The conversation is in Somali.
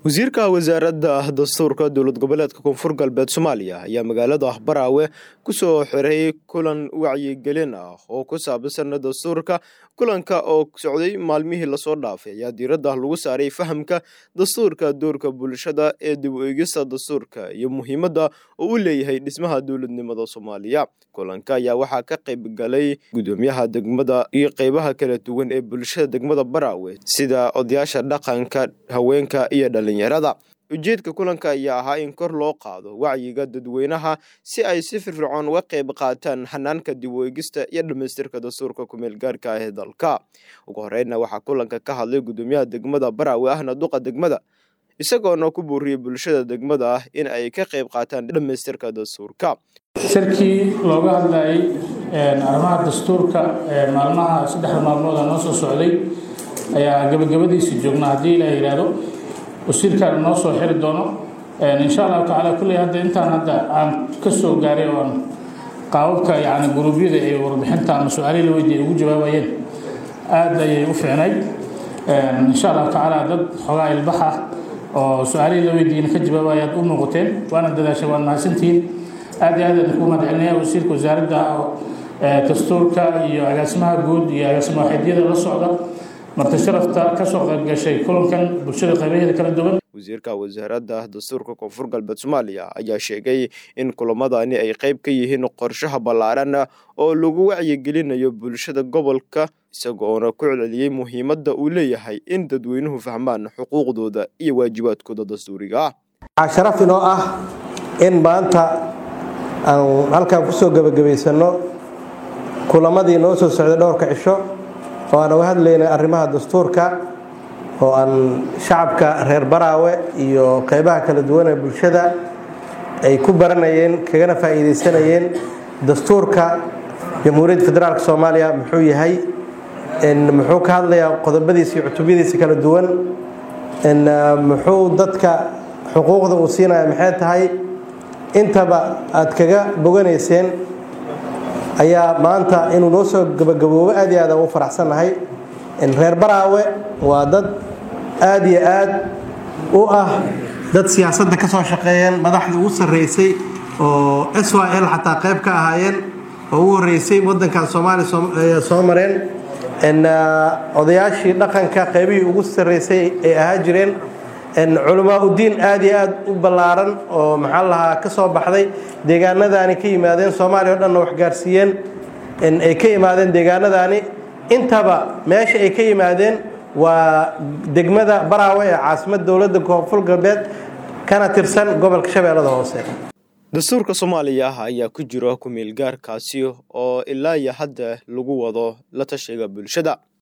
wasiirka wasaaradda dastuurka dowlad goboleedka koonfur galbeed soomaaliya ayaa magaalada baraawe kusoo xiray kulan wacyigelin ah oo ku saabsan dastuurka kulanka oo socday maalmihii lasoo dhaafay ayaa diiradda lagu saaray fahamka dastuurka doorka bulshada ee dib u eegista dastuurka iyo muhiimadda oo u leeyahay dhismaha dowladnimada soomaaliya kulanka ayaa waxaa ka qayb galay gudoomiyaha degmada iyo qeybaha kala duwan ee bulshada degmada baraawe sida odayaasha dhaqanka haweenka iyo dhalinyarada ujeedka kulanka ayaa ahaa in kor loo qaado wacyiga dadweynaha si ay si firfircoon uga qayb qaataan xanaanka dib u eegista iyo dhammaystirka dastuurka kumeel gaarka ah ee dalka ugu horreynna waxaa kulanka ka hadlay gudoomiyaha degmada baraawe ahna duqa degmada isagoona ku buuriyey bulshada degmada ah in ay ka qayb qaataan dhammaystirka dastuurka shirkii looga hadlayay arrimaha dastuurka maalmaha saddexda maalmooda noo soo socday ayaa gabagabadiisii joognaa haddii ilaa yidhaahdo wasiirkaana noo soo xiri doono insha allahu tacaala kulley hadda intaan hadda aan ka soo gaaray oo aan qaababka yacni guruubyada ee warbixinta ama su-aalihii la weydiiyay ugu jawaabayeen aad ayay u fiicnayd insha allahu tacaala dad xoogaa ilbax ah oo su-aalihii la weydiiyeyna ka jawaabaya aad u muuqateen waana dadaashay waad mahadsantihiin aad iyo aad aan ku mahadcelinaya wasiirka wasaaradda dastuurka iyo agaasimaha guud iyo agaasima waxeedyada la socda marti sharafta ka soo qayb gashay kulankan bulshada qaybaheeda kala duwan wasiirka wasaaradda dastuurka koonfur galbeed soomaaliya ayaa sheegay in kulamadani ay qayb ka yihiin qorshaha ballaaran oo lagu wacyigelinayo bulshada gobolka isagoona ku celceliyey muhiimadda uu leeyahay in dadweynuhu fahmaan xuquuqdooda iyo waajibaadkooda dastuuriga ah waxaa sharaf inoo ah in maanta aan halkaan kusoo gebagabaysano kulamadii noo soo socday dhowrka cisho oo aan uga hadlaynay arrimaha dastuurka oo aan shacabka reer baraawe iyo qeybaha kala duwan ee bulshada ay ku baranayeen kagana faa'iidaysanayeen dastuurka jamhuuriyadda federaalk soomaaliya muxuu yahay muxuu ka hadlayaa qodobadiisa iyo cutubyadiisa kala duwan muxuu dadka xuquuqda uu siinaya maxay tahay intaba aad kaga boganayseen ayaa maanta inuu noo soo gabagaboobo aad iyo aad aan u faraxsannahay reer baraawe waa dad aad iyo aad u ah dad siyaasadda ka soo shaqeeyeen madaxda ugu sarreysay oo s y l xataa qayb ka ahaayeen oo ugu horreysay waddankan soomaaliya soo mareen odayaashii dhaqanka qaybihii ugu sarreysay ay ahaa jireen culamaa udiin aad iyo aad u ballaaran oo maxaa lahaa ka soo baxday deegaanadaani ka yimaadeen soomaaliya o dhanna wax gaarsiiyeen ay ka yimaadeen deegaanadaani intaba meesha ay ka yimaadeen waa degmada baraawe ee caasimad dowladda koonfur galbeed kana tirsan gobolka shabeellada hoose dastuurka soomaaliya ayaa ku jira kumeel gaarkaasi oo ilaa iyo hadda lagu wado la tashiga bulshada